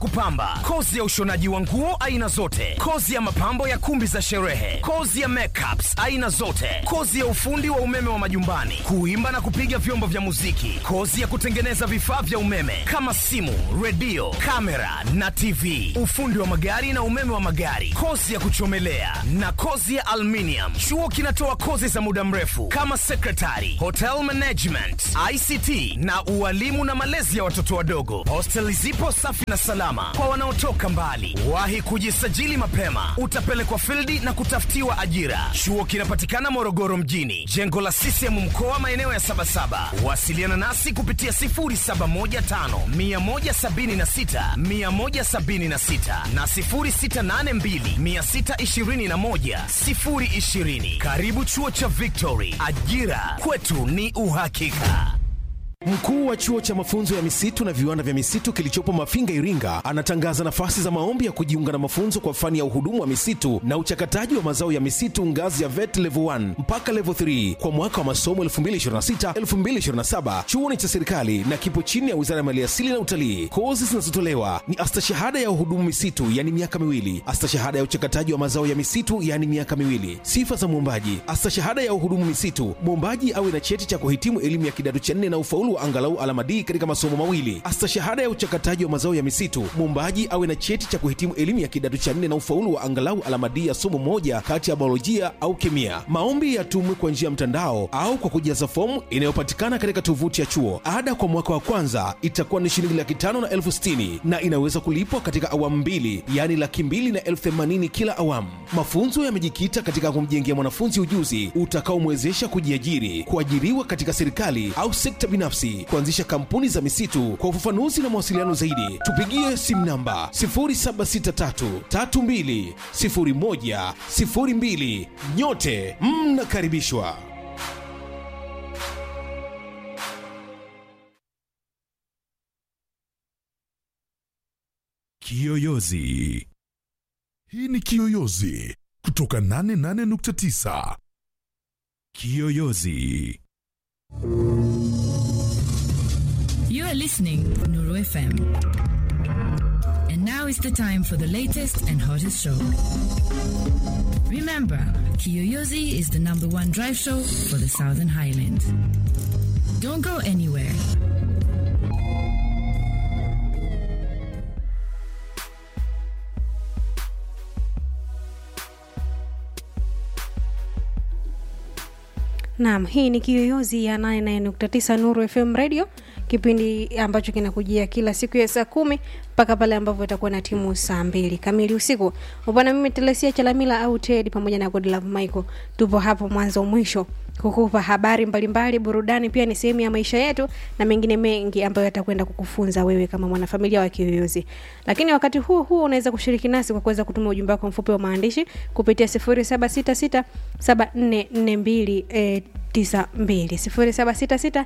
kupamba, kozi ya ushonaji wa nguo aina zote, kozi ya mapambo ya kumbi za sherehe, kozi ya makeups aina zote, kozi ya ufundi wa umeme wa majumbani, kuimba na kupiga vyombo vya muziki, kozi ya kutengeneza vifaa vya umeme kama simu, redio, kamera na TV, ufundi wa magari na umeme wa magari, kozi ya kuchomelea na kozi ya aluminium. Chuo kinatoa kozi za muda mrefu kama secretary, hotel management, ICT na ualimu na malezi ya watoto wadogo. Hosteli zipo safi na salama kwa wanaotoka mbali. Wahi kujisajili mapema, utapelekwa fildi na kutafutiwa ajira. Chuo kinapatikana Morogoro mjini, jengo la CCM mkoa, maeneo ya Sabasaba. Wasiliana nasi kupitia 0715 176 176 na 0682 621 020. Karibu chuo cha Victory, ajira kwetu ni uhakika. Mkuu wa chuo cha mafunzo ya misitu na viwanda vya misitu kilichopo Mafinga, Iringa, anatangaza nafasi za maombi ya kujiunga na mafunzo kwa fani ya uhudumu wa misitu na uchakataji wa mazao ya misitu ngazi ya VET level 1 mpaka level 3 kwa mwaka wa masomo 2026-2027. Chuo ni cha serikali na kipo chini ya Wizara ya Maliasili na Utalii. Kozi zinazotolewa ni astashahada ya uhudumu misitu, yani miaka miwili, astashahada ya uchakataji wa mazao ya misitu, yani miaka miwili. Sifa za mwombaji: astashahada ya uhudumu misitu, mwombaji awe na cheti cha kuhitimu elimu ya kidato cha nne na ufaulu wa angalau alama D katika masomo mawili. Astashahada ya uchakataji wa mazao ya misitu, mwombaji awe na cheti cha kuhitimu elimu ya kidato cha nne na ufaulu wa angalau alama D ya somo moja kati ya biolojia au kemia. Maombi yatumwe kwa njia ya mtandao au kwa kujaza fomu inayopatikana katika tovuti ya chuo. Ada kwa mwaka wa kwanza itakuwa ni shilingi laki tano na elfu sitini na inaweza kulipwa katika awamu mbili, yaani laki mbili na elfu themanini kila awamu. Mafunzo yamejikita katika kumjengea mwanafunzi ujuzi utakaomwezesha kujiajiri, kuajiriwa katika serikali au sekta binafsi, kuanzisha kampuni za misitu. Kwa ufafanuzi na mawasiliano zaidi, tupigie simu namba 0763320102. Nyote mnakaribishwa. Kiyoyozi. Hii ni Kiyoyozi kutoka 88.9. Kiyoyozi. You are listening Nuru FM. And now is the time for the latest and hottest show. Remember, Kiyoyozi is the number one drive show for the Southern Highlands. Don't go anywhere. Naam, hii ni Kiyoyozi ya 89.9 Nuru FM Radio, kipindi ambacho kinakujia kila siku ya saa kumi mpaka pale ambapo itakuwa na timu saa mbili kamili usiku. Upana mimi Telesia Chalamila au Ted pamoja na Godlove Michael, tupo hapo mwanzo mwisho kukupa habari mbalimbali, burudani pia ni sehemu ya maisha yetu na mengine mengi ambayo yatakwenda kukufunza wewe kama mwanafamilia wa Kiyoyozi. Lakini wakati huo huo unaweza kushiriki nasi kwa kuweza kutuma ujumbe wako mfupi wa maandishi kupitia 07667442 eh, 92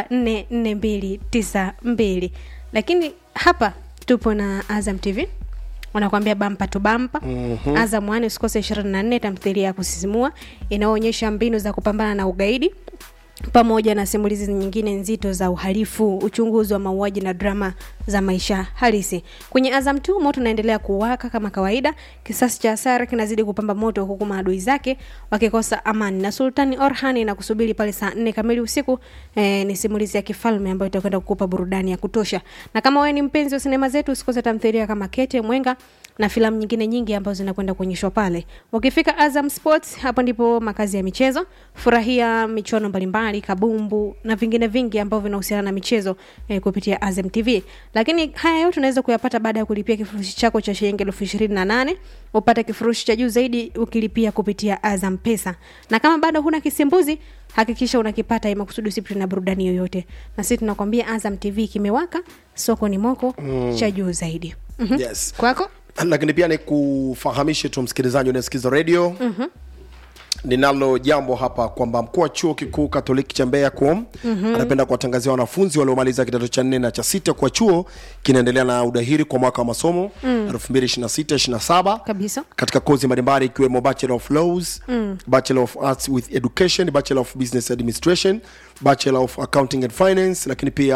0766744292 lakini hapa tupo na Azam TV wanakuambia bampa tu bampa mm-hmm. Azam One usikose 24 tamthilia ya kusisimua inayoonyesha mbinu za kupambana na ugaidi pamoja na simulizi nyingine nzito za uhalifu, uchunguzi wa mauaji na drama za maisha halisi. Kwenye Azam tu moto unaendelea kuwaka kama kawaida, kisasi cha Sara kinazidi kupamba moto, huku maadui zake wakikosa amani, na Sultani Orhan na kusubiri pale saa nne kamili usiku. Eh, ni simulizi ya kifalme ambayo itakwenda kukupa burudani ya kutosha, na kama wewe ni mpenzi wa sinema zetu, usikose tamthilia kama Kete Mwenga na filamu nyingine nyingi ambazo zinakwenda kuonyeshwa pale. Ukifika Azam Sports, hapo ndipo makazi ya michezo. Furahia michuano mbalimbali, kabumbu na vingine vingi ambavyo vinahusiana na michezo eh, kupitia Azam TV. Lakini haya yote unaweza kuyapata baada ya kulipia kifurushi chako cha shilingi elfu ishirini na nane upate kifurushi cha juu zaidi ukilipia kupitia Azam Pesa. Na kama bado huna kisimbuzi, hakikisha unakipata ili makusudi usipitwe na burudani yoyote. Na sisi tunakwambia Azam TV kimewaka, soko ni moko mm. cha juu zaidi. Mhm. yes Kwako? lakini pia ni kufahamishe tu msikilizaji unayesikiza redio mm-hmm. ninalo jambo hapa kwamba mkuu wa chuo kikuu katoliki cha mbeya kuom mm-hmm. anapenda kuwatangazia wanafunzi waliomaliza kidato cha nne na cha sita kwa chuo kinaendelea na udahiri kwa mwaka wa masomo mm. 226 Kabisa. katika kozi mbalimbali ikiwemo bachelor of laws mm. bachelor of arts with education bachelor of business administration bachelor of accounting and finance lakini pia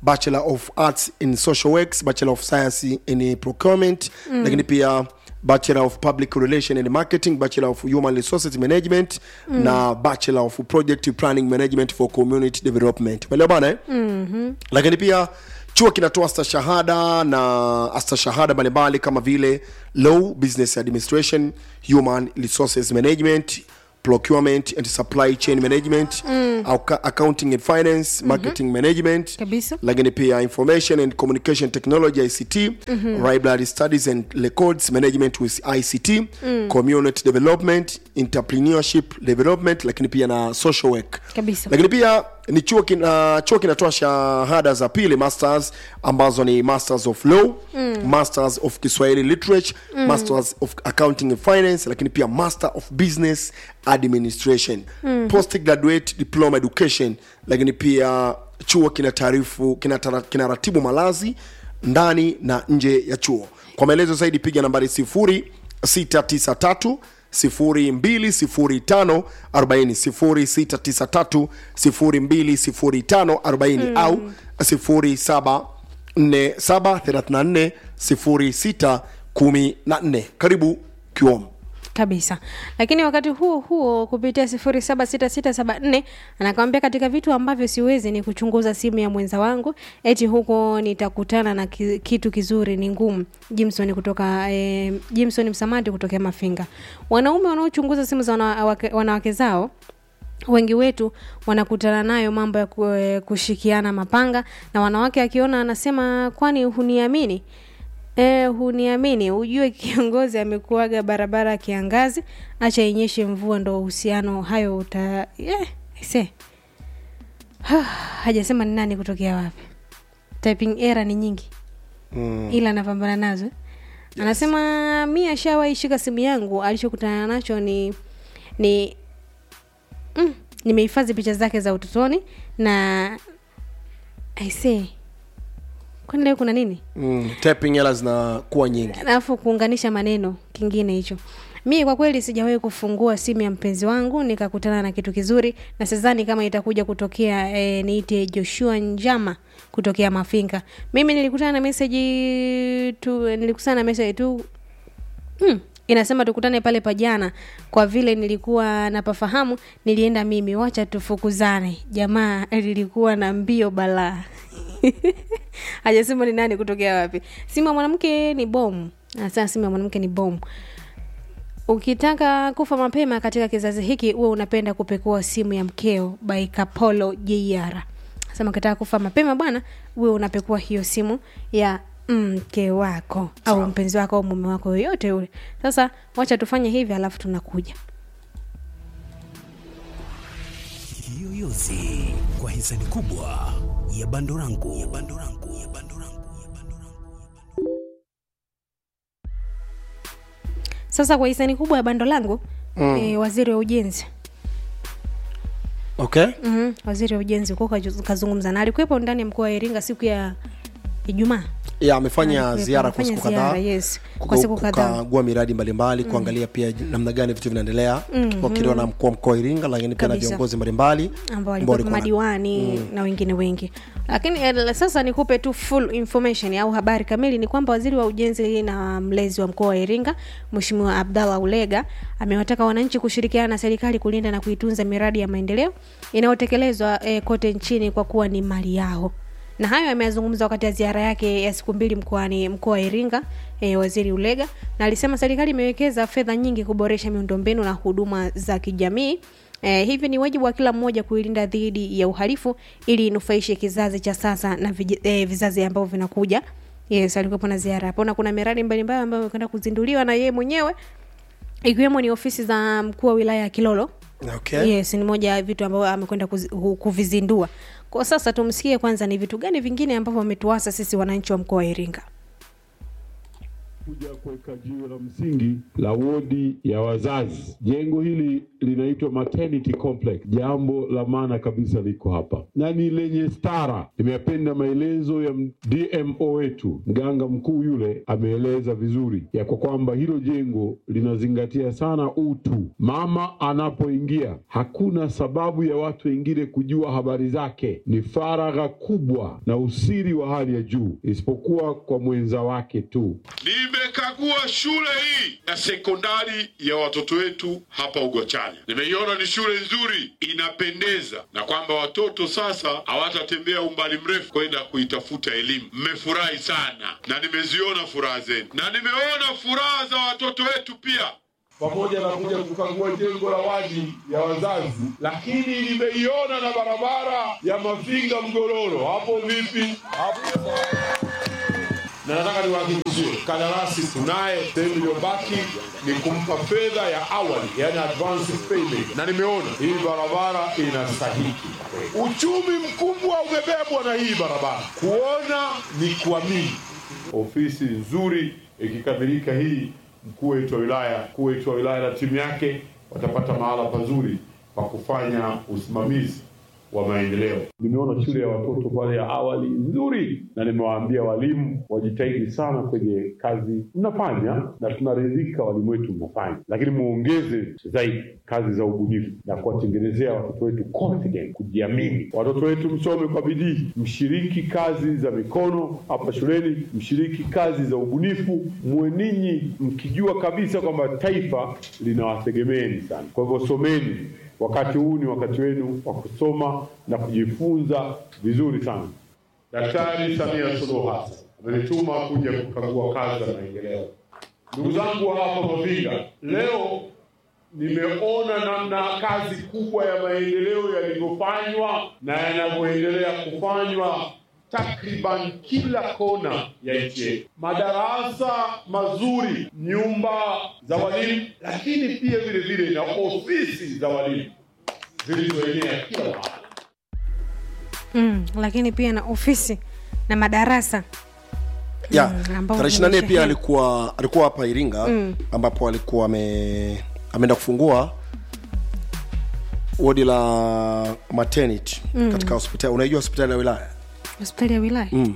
bachelor of arts in social works bachelor of science in procurement mm. lakini pia bachelor of public relation and marketing bachelor of human resources management mm. na bachelor of project planning management for community development umeelewa bana eh? mm-hmm. lakini pia chuo kinatoa stashahada na astashahada mbalimbali kama vile law business administration human resources management procurement and supply chain management mm. accounting and finance marketing mm-hmm. management Kabisa. lakini pia information and communication technology ict mm-hmm. library studies and records management with ict mm. community development entrepreneurship development lakini pia na social work Kabisa. lakini pia ni chuo kina, chuo kinatoa shahada za pili masters ambazo ni masters of law mm. masters of kiswahili literature mm. masters of accounting and finance lakini pia master of business administration mm. postgraduate diploma education lakini pia chuo kina taarifu kina, tara- kina ratibu malazi ndani na nje ya chuo kwa maelezo zaidi piga nambari sifuri 693 0205 40 0693 0205 au 074734 0614 karibu kiom kabisa lakini wakati huo huo kupitia sifuri saba sita sita saba nne anakwambia katika vitu ambavyo siwezi ni kuchunguza simu ya mwenza wangu eti huko nitakutana na ki, kitu kizuri ni ngumu jimson kutoka eh, jimson msamati kutokea mafinga wanaume wanaochunguza simu za wanawake, wanawake zao wengi wetu wanakutana nayo mambo ya ku- eh, kushikiana mapanga na wanawake akiona anasema kwani huniamini E, huniamini ujue kiongozi amekuaga barabara ya kiangazi acha inyeshe mvua ndo uhusiano hayo uta yeah, se hajasema ni nani kutokea wapi typing error ni nyingi mm. ila anapambana nazo yes. anasema mi ashawahi shika simu yangu alichokutana nacho ni ni mm, nimehifadhi picha zake za utotoni na aisee kwani leo kuna nini mm, tapping hela zinakuwa nyingi alafu kuunganisha maneno kingine hicho mi kwa kweli sijawahi kufungua simu ya mpenzi wangu nikakutana na kitu kizuri na sidhani kama itakuja kutokea e, niite joshua njama kutokea mafinga mimi nilikutana na meseji tu nilikutana na meseji tu mm, inasema tukutane pale pajana kwa vile nilikuwa napafahamu nilienda mimi wacha tufukuzane jamaa lilikuwa na mbio balaa hajasema ni nani kutokea wapi simu ya mwanamke ni bomu anasema simu ya mwanamke ni bomu ukitaka kufa mapema katika kizazi hiki huwe unapenda kupekua simu ya mkeo by kapolo jr sema ukitaka kufa mapema bwana uwe unapekua hiyo simu ya mke wako au mpenzi wako au mume wako yoyote yule sasa wacha tufanye hivi alafu tunakuja Kiyoyozi kwa hisani kubwa ya Bandorangu. Ya Bandorangu. Ya Bandorangu. Ya Bandorangu. sasa kwa hisani kubwa ya bando langu mm. e, waziri wa ujenzi okay mm-hmm. waziri wa ujenzi huko kaju- kazungumza na alikuwepo ndani ya mkoa wa iringa siku ya ijumaa ya amefanya Alikuwepo, ziara kwa amefanya siku kadhaa ziara, yes. Kwa kuka- siku kadhaa. kukagua miradi mbalimbali kuangalia pia namna gani vitu vinaendelea wakiliwa na mkuu wa mkoa wa iringa lakini pia na Kabisa. viongozi mbalimbali ambao ambao walikuwa walikuwa na- madiwani mm. na wengine wengi lakini eh, sasa nikupe tu full information au habari kamili ni kwamba waziri wa ujenzi na mlezi wa mkoa wa iringa mweshimiwa abdallah ulega amewataka wananchi kushirikiana na serikali kulinda na kuitunza miradi ya maendeleo inayotekelezwa eh, kote nchini kwa kuwa ni mali yao na hayo ameyazungumza wakati ya ziara yake ya siku mbili mkoani mkoa wa iringa e, waziri ulega na alisema serikali imewekeza fedha nyingi kuboresha miundombinu na huduma za kijamii E, hivi ni wajibu wa kila mmoja kuilinda dhidi ya uhalifu ili inufaishe kizazi cha sasa na vij, e, vizazi ambavyo vinakuja yes alikuwepo na ziara hapo na kuna miradi mbalimbali ambayo amekwenda kuzinduliwa na yeye mwenyewe ikiwemo ni ofisi za mkuu wa wilaya ya kilolo okay. yes ni moja ya vitu ambavyo amekwenda kuzi- ku- kuvizindua kwa sasa tumsikie kwanza ni vitu gani vingine ambavyo ametuasa sisi wananchi wa mkoa wa iringa kuja kuweka jiwe la msingi la wodi ya wazazi. Jengo hili linaitwa maternity complex. Jambo la maana kabisa liko hapa na ni lenye stara. Nimeyapenda maelezo ya DMO wetu, mganga mkuu yule ameeleza vizuri ya kwa kwamba hilo jengo linazingatia sana utu. Mama anapoingia, hakuna sababu ya watu wengine kujua habari zake. Ni faragha kubwa na usiri wa hali ya juu, isipokuwa kwa mwenza wake tu. Nimekagua shule hii ya sekondari ya watoto wetu hapa Ugwachanya. Nimeiona ni shule nzuri, inapendeza, na kwamba watoto sasa hawatatembea umbali mrefu kwenda kuitafuta elimu. Mmefurahi sana, na nimeziona furaha zenu, na nimeona furaha za watoto wetu pia pamoja na kuja kukagua jengo la wadi ya wazazi, lakini nimeiona na barabara ya Mafinga Mgororo. Hapo vipi? Hapo na nataka niwahakikishie kandarasi tunaye, sehemu iliyobaki ni kumpa fedha ya awali, yani advance payment, na nimeona hii barabara inastahiki. Uchumi mkubwa umebebwa na hii barabara, kuona ni kuamini. Ofisi nzuri ikikamilika hii, mkuu wetu wa wilaya, mkuu wetu wa wilaya na timu yake watapata mahala pazuri pa kufanya usimamizi wa maendeleo. Nimeona shule ya watoto pale ya awali nzuri, na nimewaambia walimu wajitahidi sana kwenye kazi mnafanya, na tunaridhika walimu wetu mnafanya, lakini muongeze zaidi kazi za ubunifu na kuwatengenezea watoto wetu confidence, kujiamini. Watoto wetu msome kwa bidii, mshiriki kazi za mikono hapa shuleni, mshiriki kazi za ubunifu, muwe ninyi mkijua kabisa kwamba taifa linawategemeeni sana. Kwa hivyo someni Wakati huu ni wakati wenu wa kusoma na kujifunza vizuri sana. Daktari Samia Suluhu Hassan amenituma kuja kukagua kazi za maendeleo. Ndugu zangu wa hapa Mavinga, leo nimeona namna kazi kubwa ya maendeleo yalivyofanywa na yanavyoendelea kufanywa takriban kila kona ya nchi yetu, madarasa mazuri, nyumba za walimu, lakini pia vile vile na ofisi za walimu zilizoenea kila mahali. mm, lakini pia na ofisi na madarasa ya Mm, ambao tarehe 24 pia zimesheheni. alikuwa alikuwa hapa Iringa Mm. ambapo alikuwa ame ameenda kufungua wodi la maternity Mm. katika hospitali unaijua hospitali ya wilaya hospitali ya wilaya mm.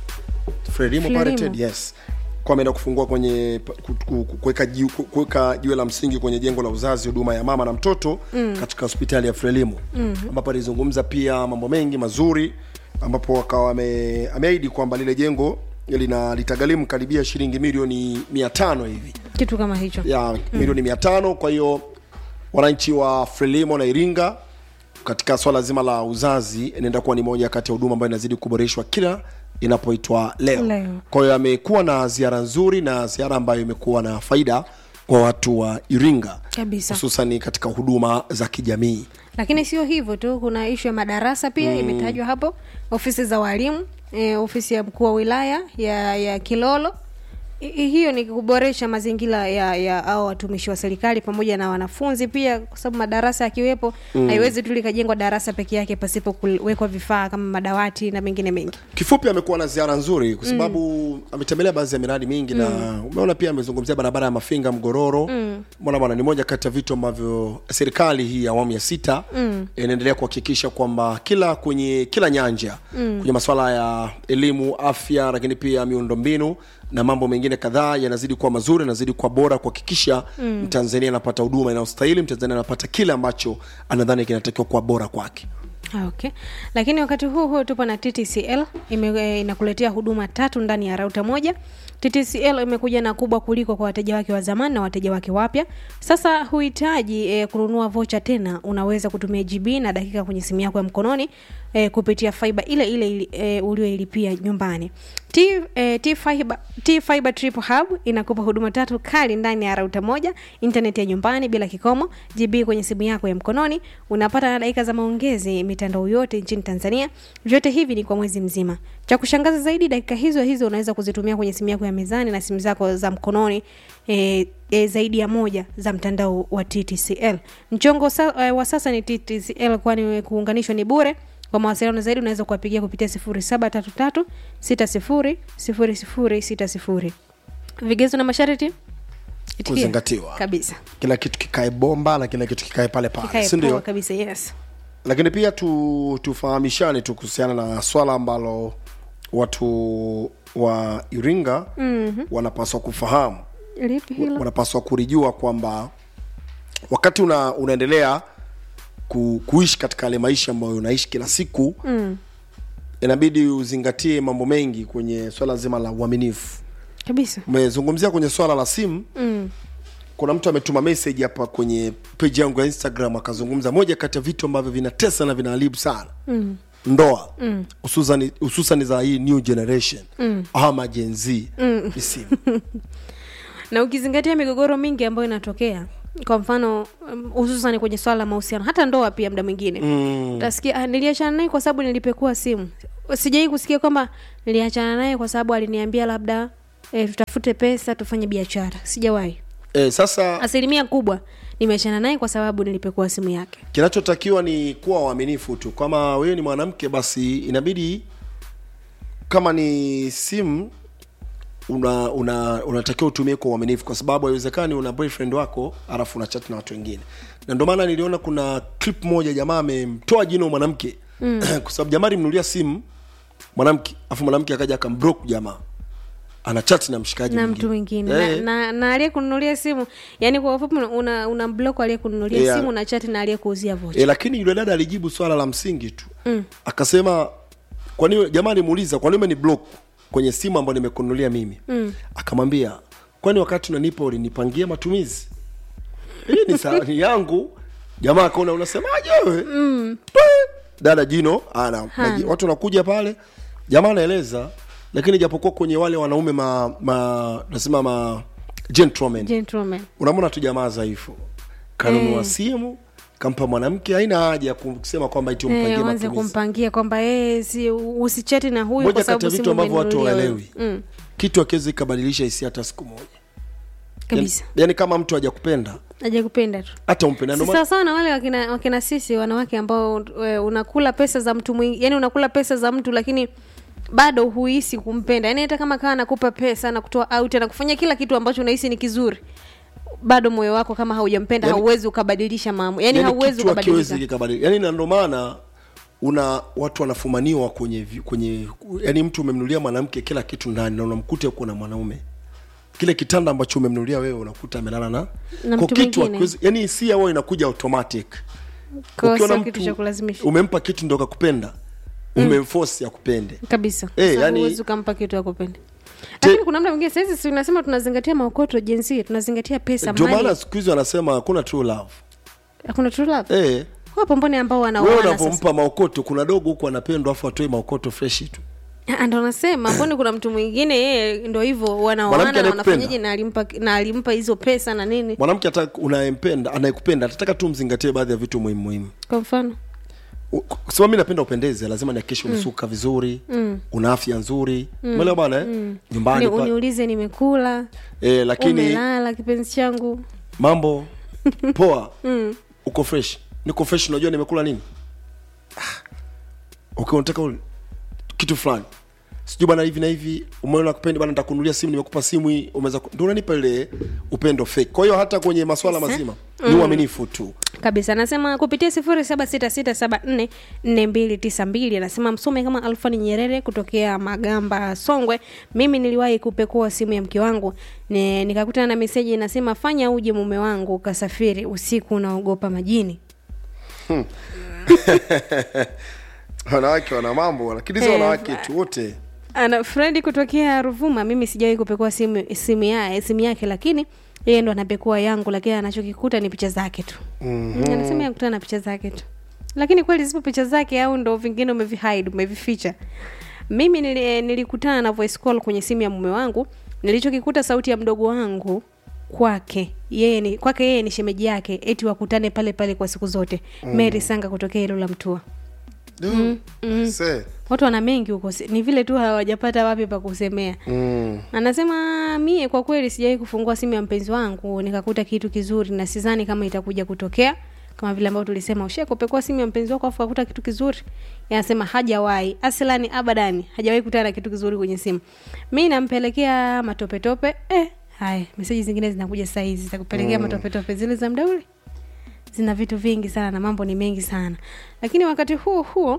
Frelimo Frelimo. Paritet, yes kwa ameenda kufungua kwenye ku- ku- ku- kuweka jiwe- ku- kuweka jiwe la msingi kwenye jengo la uzazi huduma ya mama na mtoto Mm. katika hospitali ya Frelimo Mm. ambapo alizungumza pia mambo mengi mazuri ambapo akawa ame- ameahidi kwamba lile jengo lina litagharimu karibia shilingi milioni mia tano hivi kitu kama hicho ya milioni mia tano kwa hiyo wananchi wa frelimo na iringa katika swala zima la uzazi inaenda kuwa ni moja kati ya huduma ambayo inazidi kuboreshwa kila inapoitwa leo, Leo. kwa hiyo amekuwa na ziara nzuri na ziara ambayo imekuwa na faida kwa watu wa iringa kabisa hususani katika huduma za kijamii lakini sio hivyo tu kuna ishu ya madarasa pia Mm. imetajwa hapo ofisi za walimu e, ofisi ya mkuu wa wilaya ya ya kilolo I- i- hiyo ni kuboresha mazingira ya ya au watumishi wa serikali pamoja na wanafunzi pia kwa sababu madarasa yakiwepo Mm. haiwezi tu likajengwa darasa peke yake pasipo kuwekwa vifaa kama madawati na mengine mengi kifupi amekuwa na ziara nzuri kwa sababu ametembelea baadhi ya miradi mingi na umeona pia amezungumzia barabara ya mafinga mgororo Mm. mbona bwana ni moja kati ya vitu ambavyo serikali hii ya awamu ya sita Mm. inaendelea kuhakikisha kwamba kila kwenye kila nyanja Mm. kwenye masuala ya elimu afya lakini pia miundombinu na mambo mengine kadhaa yanazidi kuwa mazuri yanazidi kuwa bora kuhakikisha Mm. mtanzania anapata huduma inayostahili mtanzania anapata kile ambacho anadhani kinatakiwa kuwa bora kwake Ah, okay lakini wakati huu huo tupo na ttcl ime, eh, inakuletea huduma tatu ndani ya rauta moja ttcl imekuja na kubwa kuliko kwa wateja wake wa zamani na wateja wake wapya sasa huhitaji eh, kununua vocha tena unaweza kutumia gb na dakika kwenye simu yako ya mkononi eh, kupitia fiber ile ile ili- eh, ulioilipia nyumbani T, eh, T Fiber, T Fiber Triple Hub inakupa huduma tatu kali ndani ya rauta moja, internet ya nyumbani bila kikomo, GB kwenye simu yako ya mkononi, unapata na dakika za maongezi mitandao yote nchini Tanzania. Vyote hivi ni kwa mwezi mzima. Cha kushangaza zaidi, dakika hizo hizo unaweza kuzitumia kwenye simu yako ya mezani na simu zako za mkononi e, e, zaidi ya moja za mtandao wa TTCL. Mchongo sa, e, wa sasa ni TTCL kwani kuunganishwa ni bure. Kwa mawasiliano zaidi unaweza kuwapigia kupitia 0733 60 0060. vigezo na masharti Itikia. Kuzingatiwa. kabisa kila kitu kikae bomba na kila kitu kikae pale pale Kikae si ndio poa kabisa yes lakini pia tu, tufahamishane tu kuhusiana na swala ambalo watu wa iringa mm-hmm. wanapaswa kufahamu lipi hilo wanapaswa kulijua kwamba wakati una, unaendelea ku, kuishi katika yale maisha ambayo unaishi kila siku mm. inabidi uzingatie mambo mengi kwenye swala zima la uaminifu kabisa umezungumzia kwenye swala la simu mm. kuna mtu ametuma message hapa kwenye page yangu ya instagram akazungumza moja kati ya vitu ambavyo vinatesa na vinaharibu sana Mm. ndoa hususan hususan za hii new generation Mm. ama Gen Z ni simu na ukizingatia migogoro mingi ambayo inatokea kwa mfano um, hususan kwenye swala la mahusiano hata ndoa pia mda mwingine Mm. utasikia "Ah, niliachana naye kwa sababu nilipekua simu sijai kusikia kwamba niliachana naye kwa sababu aliniambia labda e, tutafute pesa tufanye biashara sijawahi eh, sasa asilimia kubwa nimeachana naye kwa sababu nilipekua simu yake kinachotakiwa ni kuwa waaminifu tu kama wewe ni mwanamke basi inabidi kama ni simu una una unatakiwa utumie kwa uaminifu kwa sababu haiwezekani una boyfriend wako alafu una chat na watu wengine na ndio maana niliona kuna clip moja jamaa amemtoa jino mwanamke mm. kwa sababu jamaa alimnunulia simu mwanamke afu mwanamke akaja akamblock jamaa ana chat na mshikaji na mwingine. mtu mwingine Eh, na, na, na aliyekununulia simu yani kwa ufupi una, una block aliyekununulia Yeah. simu na chati na aliyekuuzia vocha e, lakini yule dada alijibu swala la msingi tu mm. akasema kwani jamaa alimuuliza kwani umeni block kwenye simu ambayo nimekununulia mimi mm. akamwambia kwani wakati unanipa ulinipangia matumizi hii ni sahani yangu jamaa akaona unasemaje wewe mm. dada jino ana maji- watu wanakuja pale jamaa anaeleza lakini japokuwa kwenye wale wanaume ma, ma nasema ma gentlemen gentleman unamwona tu jamaa dhaifu kanunua Eh. simu kampa mwanamke haina haja ya kusema kwamba iti umpangie Eh, wanze matumizi kumpangia kwamba eh, si usichati na huyu moja kwa kati ya sababu vitu simu ambavyo watu umenunulia hawaelewi wewe. mm, kitu akiwezi ikabadilisha hisia hata siku moja kabisa yani, yani kama mtu hajakupenda aja kupenda tu hata umpenda si ndio maana- sawasawa na wale wakina, wakina sisi wanawake ambao e, unakula pesa za mtu mwingi yani unakula pesa za mtu lakini bado huhisi kumpenda yani hata kama kawa anakupa pesa na kutoa out anakufanya kila kitu ambacho unahisi ni kizuri bado moyo wako kama haujampenda Yani- hauwezi ukabadilisha mambo yani, yani hauwezi kitu hakiwezi ukabadilika kikabadilika yani na ndio maana una watu wanafumaniwa kwenye vi- kwenye yani mtu umemnulia mwanamke kila kitu ndani na unamkuta uko na mwanaume kile kitanda ambacho umemnulia wewe unakuta amelala na, Na kwa mtu kitu mwingine. hakiwezi- yani hisia wao inakuja automatic Kwa Ukiona sio mtu kitu cha kulazimisha umempa kitu ndo kakupenda umemforce akupende kabisa Eh, Sababu yani- huwezi ukampa kitu akupenda lakini kuna mda mwingine sahizi si unasema tunazingatia maokoto jinsia tunazingatia pesa ndio mali maana siku hizi wanasema hakuna true love hakuna true love eh, wapo mbone ambao wewe wanaoana sasa unavyompa maokoto kuna dogo huku anapendwa afu atoe maokoto freshi tu Ah, ndo nasema mboni kuna mtu mwingine yeye ndo hivyo Mwanamke wanaoana na anayekupenda. wanafanyaje na alimpa na alimpa hizo pesa na nini mwanamke hata unayempenda anayekupenda atataka tu mzingatie baadhi ya vitu muhimu muhimu kwa mfano U- kwa sababu mi napenda upendeze lazima nihakikishe umesuka vizuri Mm. una afya nzuri umeelewa bana eh? Ni, nyumbani pa, uniulize nimekula eh, lakini umelala kipenzi changu mambo poa uko fresh niko fresh unajua nimekula nini ah. okay unataka ule- kitu fulani sijui bana hivi na hivi umeona kupendi bana nitakunulia simu nimekupa simu hii umeweza ku- ndio unanipa ile upendo fake kwa hiyo hata kwenye maswala mazima ni uaminifu tu kabisa anasema kupitia sifuri saba sita sita saba nne nne mbili tisa mbili anasema msome kama alfani nyerere kutokea magamba songwe mimi niliwahi kupekua simu ya mke wangu Ni- nikakutana na meseji inasema fanya uje mume wangu ukasafiri usiku unaogopa majini wanawake wana mambo lakini sio Eh, wanawake tu wote ana fredi kutokea ruvuma mimi sijawahi kupekua simu simu, ya, simu yake lakini yeye ndo anapekua yangu lakini anachokikuta ni picha zake tu mm-hmm. anasema yakutana na picha zake tu lakini kweli zipo picha zake au ndo vingine umevihide umevificha mimi nili, nilikutana na voice call kwenye simu ya mume wangu nilichokikuta sauti ya mdogo wangu kwake yeye ni kwake yeye ni shemeji yake eti wakutane pale pale kwa siku zote mm. mary sanga kutokea hilo la mtua mm. Se. watu wana mengi huko si- ni vile tu hawajapata wapi pa kusemea Mm. anasema mie kwa kweli sijawahi kufungua simu ya mpenzi wangu nikakuta kitu kizuri na sidhani kama itakuja kutokea kama vile ambavyo tulisema ushakopekua simu ya mpenzi wako afu akuta kitu kizuri yanasema hajawahi aslani abadani hajawahi kutana na kitu kizuri kwenye simu mi nampelekea matopetope eh, haya meseji zingine zinakuja saa hizi za kupelekea Mm. matopetope zile za mda ule zina vitu vingi sana na mambo ni mengi sana lakini wakati huo huo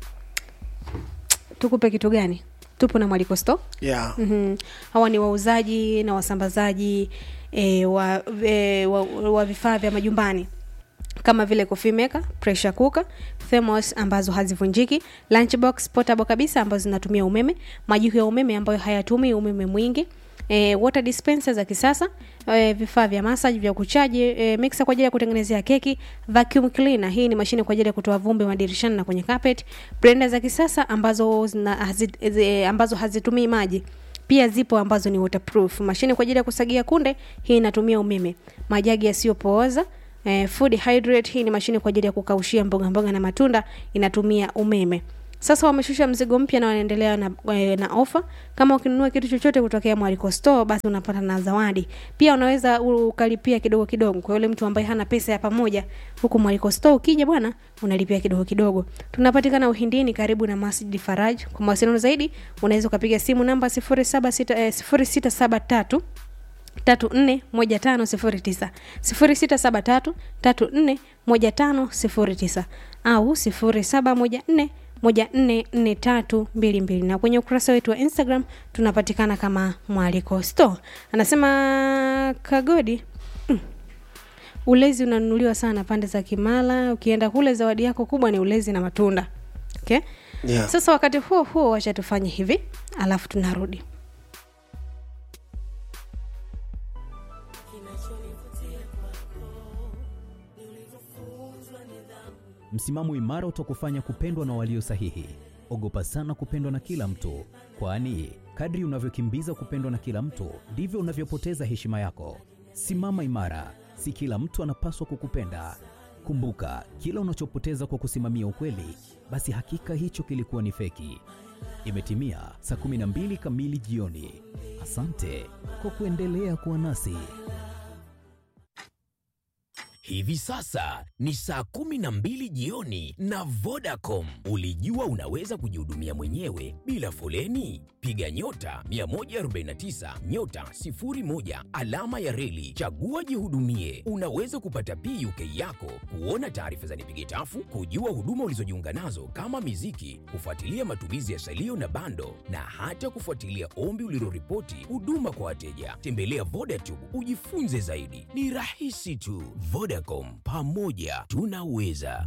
tukupe kitu gani tupo na mwaliko store yeah. mm-hmm. hawa ni wauzaji na wasambazaji e, wa, e, wa, wa vifaa vya majumbani kama vile coffee maker, pressure cooker, thermos ambazo hazivunjiki, lunchbox portable kabisa ambazo zinatumia umeme, majiko ya umeme ambayo hayatumi umeme mwingi, e, water dispenser za kisasa, e, vifaa vya massage vya kuchaji, e, mixer kwa ajili ya kutengenezea keki, vacuum cleaner, hii ni mashine kwa ajili ya kutoa vumbi madirishani na kwenye carpet, blender za kisasa ambazo zina, hazi, zi, ambazo hazitumii maji pia zipo ambazo ni waterproof mashine kwa ajili ya kusagia kunde hii inatumia umeme majagi yasiyopooza eh, food hydrate hii ni mashine kwa ajili ya kukaushia mboga mboga na matunda inatumia umeme sasa wameshusha mzigo mpya na wanaendelea na, eh, na ofa kama ukinunua kitu chochote kutokea mwaliko store basi unapata na zawadi pia unaweza ukalipia kidogo kidogo kwa yule mtu ambaye hana pesa ya pamoja huku mwaliko store ukija bwana unalipia kidogo kidogo tunapatikana uhindini karibu na masjid faraj kwa mawasiliano zaidi unaweza ukapiga simu namba 07 eh, 0673 tatu nne moja tano sifuri tisa sifuri sita saba tatu tatu nne moja tano sifuri tisa au sifuri saba moja nne moja nne nne tatu mbili mbili na kwenye ukurasa wetu wa instagram tunapatikana kama mwaliko store anasema kagodi mm, ulezi unanunuliwa sana pande za kimala ukienda kule zawadi yako kubwa ni ulezi na matunda okay? Yeah. sasa wakati huo huo wacha tufanye hivi alafu tunarudi Msimamo imara utakufanya kupendwa na walio sahihi. Ogopa sana kupendwa na kila mtu, kwani kadri unavyokimbiza kupendwa na kila mtu ndivyo unavyopoteza heshima yako. Simama imara, si kila mtu anapaswa kukupenda. Kumbuka, kila unachopoteza kwa kusimamia ukweli, basi hakika hicho kilikuwa ni feki. Imetimia saa 12 kamili jioni. Asante kwa kuendelea kuwa nasi. Hivi sasa ni saa kumi na mbili jioni na Vodacom. Ulijua unaweza kujihudumia mwenyewe bila foleni? Piga nyota 149 nyota 01 alama ya reli, chagua jihudumie. Unaweza kupata PUK yako, kuona taarifa za nipige tafu, kujua huduma ulizojiunga nazo kama miziki, kufuatilia matumizi ya salio na bando, na hata kufuatilia ombi uliloripoti huduma kwa wateja. Tembelea Vodacom ujifunze zaidi, ni rahisi tu. Vodacom, pamoja tunaweza.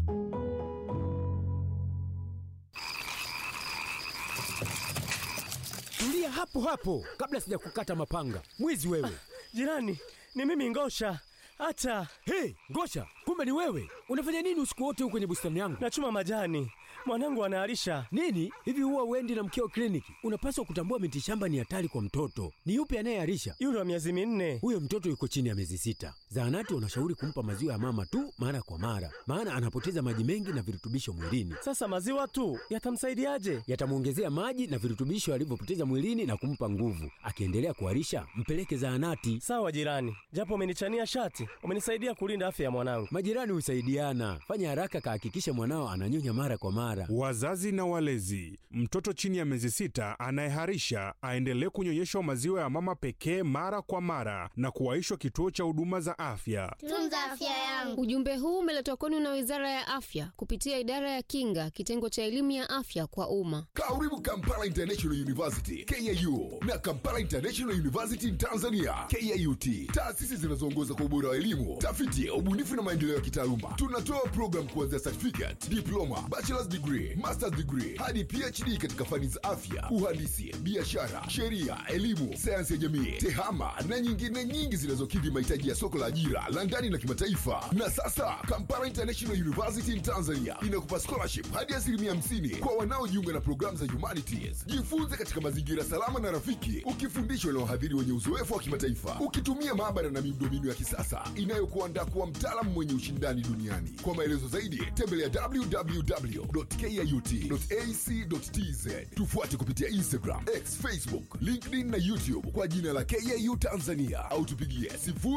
Tulia hapo hapo kabla sija kukata mapanga. Mwizi wewe. Jirani, ni mimi Ngosha. Hata Hey, Ngosha, kumbe ni wewe. Unafanya nini usiku wote huko kwenye bustani yangu? nachuma majani, mwanangu anaharisha. Nini? Hivi huwa uendi na mkeo kliniki? Unapaswa kutambua miti shamba ni hatari kwa mtoto. Ni yupi anayeharisha? Yule wa miezi minne. Huyo mtoto yuko chini ya miezi sita. Zahanati wanashauri kumpa maziwa ya mama tu mara kwa mara, maana anapoteza maji mengi na virutubisho mwilini. Sasa maziwa tu yatamsaidiaje? Yatamwongezea maji na virutubisho alivyopoteza mwilini na kumpa nguvu. Akiendelea kuharisha, mpeleke zahanati. Sawa jirani, japo umenichania shati, umenisaidia kulinda afya ya mwanangu. Majirani husaidiana. Fanya haraka, kahakikishe mwanao ananyonya mara kwa mara. Wazazi na walezi, mtoto chini ya miezi sita anayeharisha aendelee kunyonyeshwa maziwa ya mama pekee mara kwa mara na kuwaishwa kituo cha huduma za afya. Tunza afya yangu. Ujumbe huu umeletwa kwenu na Wizara ya Afya kupitia Idara ya Kinga, kitengo cha elimu ya afya kwa umma. Karibu Kampala International University KIU na Kampala International University in Tanzania KIUT, taasisi zinazoongoza kwa ubora wa elimu, tafiti, ubunifu na maendeleo ya kitaaluma. Tunatoa program kuanzia certificate, diploma, bachelor's degree, master's degree hadi PhD katika fani za afya, uhandisi, biashara, sheria, elimu, sayansi ya jamii, tehama na nyingine nyingi zinazokidhi mahitaji ya soko la ajira la ndani na kimataifa. Na sasa Kampala International University in Tanzania inakupa scholarship hadi asilimia 50 kwa wanaojiunga na programu za humanities. Jifunze katika mazingira salama na rafiki, ukifundishwa na wahadhiri wenye uzoefu wa kimataifa, ukitumia maabara na miundombinu ya kisasa inayokuandaa kuwa mtaalamu mwenye ushindani duniani. Kwa maelezo zaidi, tembelea www www.kut.ac.tz. Tufuate kupitia Instagram, X, Facebook, LinkedIn na YouTube kwa jina la KAU Tanzania au tupigie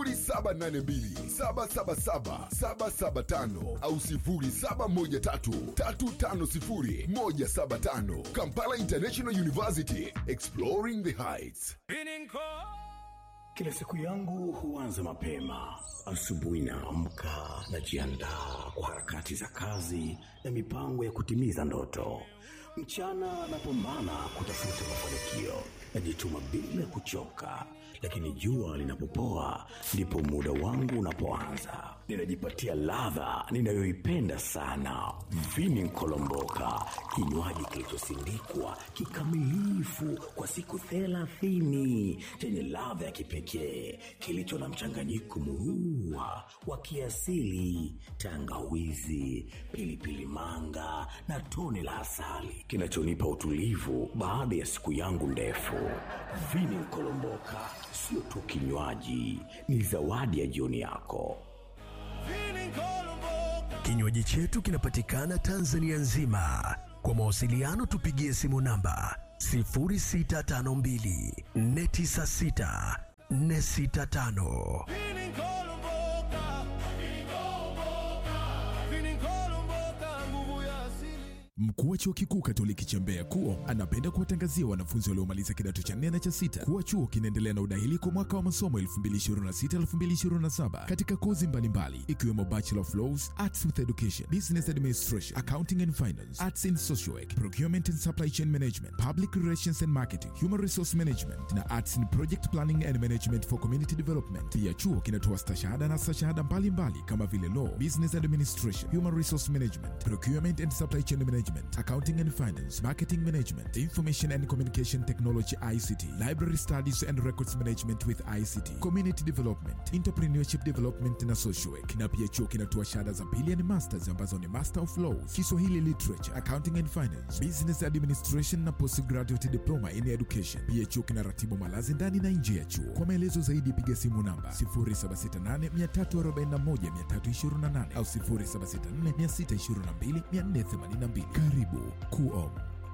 0782777775 au 0713350175. Kampala International University, exploring the heights. Kila siku yangu huanza mapema. Asubuhi naamka, najiandaa kwa harakati za kazi na mipango ya kutimiza ndoto. Mchana napambana kutafuta mafanikio, najituma bila kuchoka, lakini jua linapopoa ndipo muda wangu unapoanza. Ninajipatia ladha ninayoipenda sana, vini nkolomboka, kinywaji kilichosindikwa kikamilifu kwa siku thelathini chenye ladha ya kipekee kilicho na mchanganyiko murua wa kiasili, tangawizi, pilipili manga na tone la asali kinachonipa utulivu baada ya siku yangu ndefu. Vini nkolomboka sio tu kinywaji, ni zawadi ya jioni yako. Kinywaji chetu kinapatikana Tanzania nzima. Kwa mawasiliano tupigie simu namba 0652 496 465. Mkuu wa chuo kikuu Katoliki cha Mbeya KUO anapenda kuwatangazia wanafunzi waliomaliza kidato cha nne na cha sita kuwa chuo kinaendelea na udahili kwa mwaka wa masomo 2026-2027 katika kozi mbalimbali ikiwemo Bachelor of Laws, Arts with Education, Business Administration, Accounting and Finance, Arts in Social Work, Procurement and Supply Chain Management, Public Relations and Marketing, Human Resource Management na Arts in Project Planning and Management for Community Development. Pia chuo kinatoa stashahada na stashahada mbalimbali kama vile Law, Business Administration, Human Resource Management, Procurement and Supply Chain Management, Accounting and Finance, Marketing Management, Information and Communication Technology ICT, Library Studies and Records Management with ICT, Community Development, Entrepreneurship Development na Social Work. Na pia chuo kinatoa shahada za pili yani masters ambazo ni Master of Laws, Kiswahili Literature, Accounting and Finance, Business Administration na Postgraduate Diploma in Education. Pia chuo kinaratibu malazi ndani na nje ya chuo. Kwa maelezo zaidi piga simu namba 0768341328 au 0764622482. Karibu KUOM.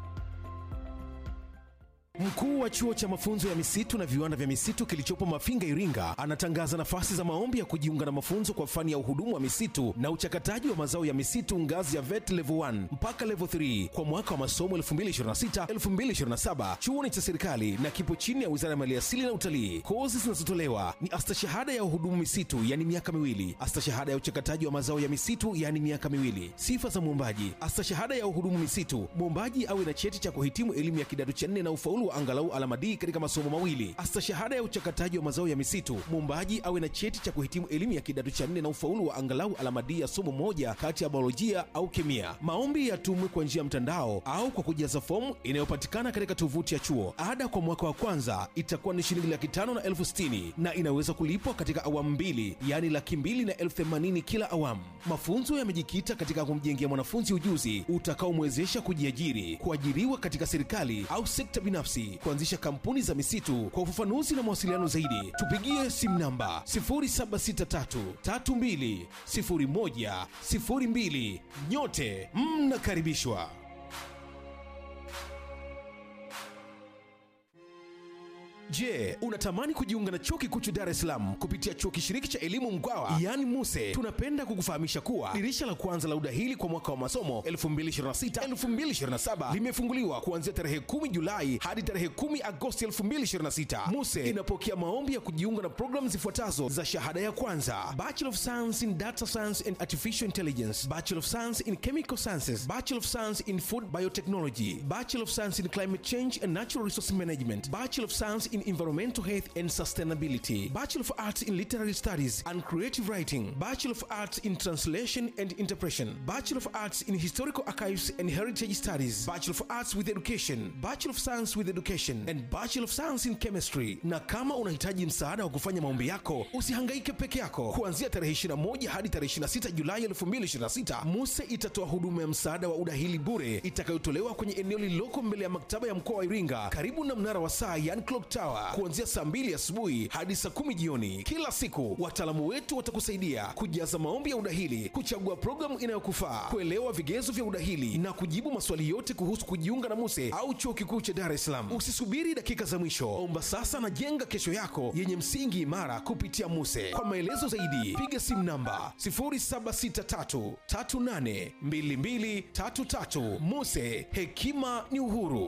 Mkuu wa chuo cha mafunzo ya misitu na viwanda vya misitu kilichopo Mafinga, Iringa, anatangaza nafasi za maombi ya kujiunga na mafunzo kwa fani ya uhudumu wa misitu na uchakataji wa mazao ya misitu ngazi ya VET level 1 mpaka level 3 kwa mwaka wa masomo 2026-2027. Chuo ni cha serikali na kipo chini ya Wizara ya Maliasili na Utalii. Kozi zinazotolewa ni astashahada ya uhudumu misitu, yani miaka miwili, astashahada ya uchakataji wa mazao ya misitu, yani miaka miwili. Sifa za mwombaji: astashahada ya uhudumu misitu, mwombaji awe na cheti cha kuhitimu elimu ya kidato cha nne na ufaulu wa angalau alama D katika masomo mawili. Astashahada ya uchakataji wa mazao ya misitu, mwombaji awe na cheti cha kuhitimu elimu ya kidato cha nne na ufaulu wa angalau alama D ya somo moja kati ya biolojia au kemia. Maombi yatumwe kwa njia ya mtandao au kwa kujaza fomu inayopatikana katika tovuti ya chuo. Ada kwa mwaka wa kwanza itakuwa ni shilingi laki tano na elfu sitini na inaweza kulipwa katika awamu mbili, yaani laki mbili na elfu themanini kila awamu. Mafunzo yamejikita katika kumjengea mwanafunzi ujuzi utakaomwezesha kujiajiri, kuajiriwa katika serikali au sekta binafsi, kuanzisha kampuni za misitu. Kwa ufafanuzi na mawasiliano zaidi, tupigie simu namba 0763320102. Nyote mnakaribishwa. Je, unatamani kujiunga na chuo kikuu cha Dar es Salaam kupitia chuo kishiriki cha elimu Mkwawa yaani MUSE? Tunapenda kukufahamisha kuwa dirisha la kwanza la udahili kwa mwaka wa masomo 2026-2027 limefunguliwa kuanzia tarehe 10 Julai hadi tarehe 10 Agosti 2026. MUSE inapokea maombi ya kujiunga na programu zifuatazo za shahada ya kwanza: Bachelor of Science in Data Science and Artificial Intelligence, Bachelor of Science in Chemical Sciences, Bachelor of Science in Food Biotechnology, Bachelor of Science in Climate Change and Natural Resource Management, Bachelor of Science in Environmental Health and Sustainability, Bachelor of Arts in Literary Studies and Creative Writing, Bachelor of Arts in Translation and Interpretation, Bachelor of Arts in Historical Archives and Heritage Studies, Bachelor of Arts with Education, Bachelor of Science with Education and Bachelor of Science in Chemistry. Na kama unahitaji msaada wa kufanya maombi yako, usihangaike peke yako. Kuanzia tarehe 21 hadi tarehe 26 Julai 2026, MUSE itatoa huduma ya msaada wa udahili bure itakayotolewa kwenye eneo lililoko mbele ya maktaba ya mkoa wa Iringa karibu na mnara wa saa yani clock tower sawa kuanzia saa mbili asubuhi hadi saa kumi jioni kila siku wataalamu wetu watakusaidia kujaza maombi ya udahili kuchagua programu inayokufaa kuelewa vigezo vya udahili na kujibu maswali yote kuhusu kujiunga na muse au chuo kikuu cha dar es salaam usisubiri dakika za mwisho omba sasa na jenga kesho yako yenye msingi imara kupitia muse kwa maelezo zaidi piga simu namba 0763382233 muse hekima ni uhuru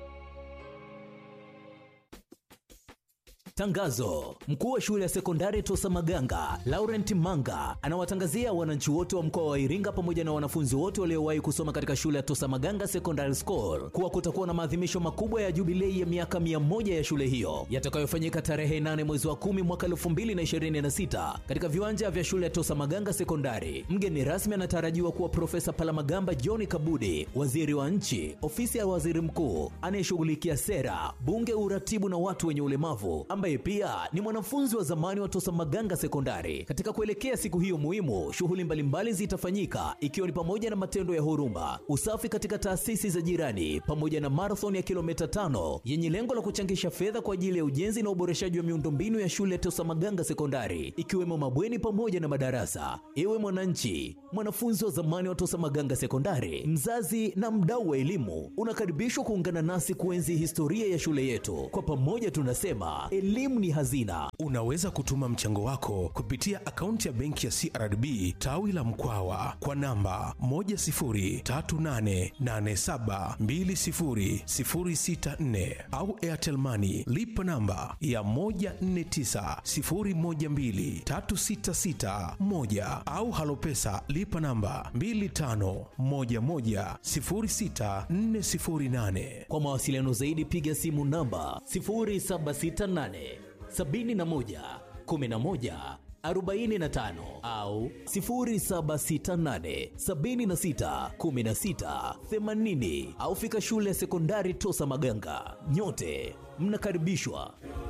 Tangazo: mkuu wa shule ya sekondari Tosa Maganga Laurent Manga anawatangazia wananchi wote wa mkoa wa Iringa pamoja na wanafunzi wote waliowahi kusoma katika shule ya Tosa Maganga Secondary School kuwa kutakuwa na maadhimisho makubwa ya jubilei ya miaka mia moja ya shule hiyo yatakayofanyika tarehe 8 mwezi wa 10 mwaka 2026 katika viwanja vya shule ya Tosa Maganga Sekondari. Mgeni rasmi anatarajiwa kuwa Profesa Palamagamba John Kabudi, waziri wa nchi, ofisi ya waziri mkuu anayeshughulikia sera, bunge, uratibu na watu wenye ulemavu ambaye pia ni mwanafunzi wa zamani wa Tosa Maganga Sekondari. Katika kuelekea siku hiyo muhimu, shughuli mbalimbali zitafanyika ikiwa ni pamoja na matendo ya huruma, usafi katika taasisi za jirani, pamoja na marathon ya kilomita tano yenye lengo la kuchangisha fedha kwa ajili ya ujenzi na uboreshaji wa miundombinu ya shule ya Tosa Maganga Sekondari, ikiwemo mabweni pamoja na madarasa. Ewe mwananchi, mwanafunzi wa zamani wa Tosa Maganga Sekondari, mzazi na mdau wa elimu, unakaribishwa kuungana nasi kuenzi historia ya shule yetu. Kwa pamoja tunasema elimu ni hazina. unaweza kutuma mchango wako kupitia akaunti ya benki ya crdb tawi la mkwawa kwa namba 10388720064 au airtelmani lipa namba ya 1490123661 au halopesa lipa namba 25110648 Kwa mawasiliano zaidi piga simu namba 0768 71 11 45 au 0768 76 16 80 au fika shule ya sekondari Tosa Maganga. Nyote mnakaribishwa.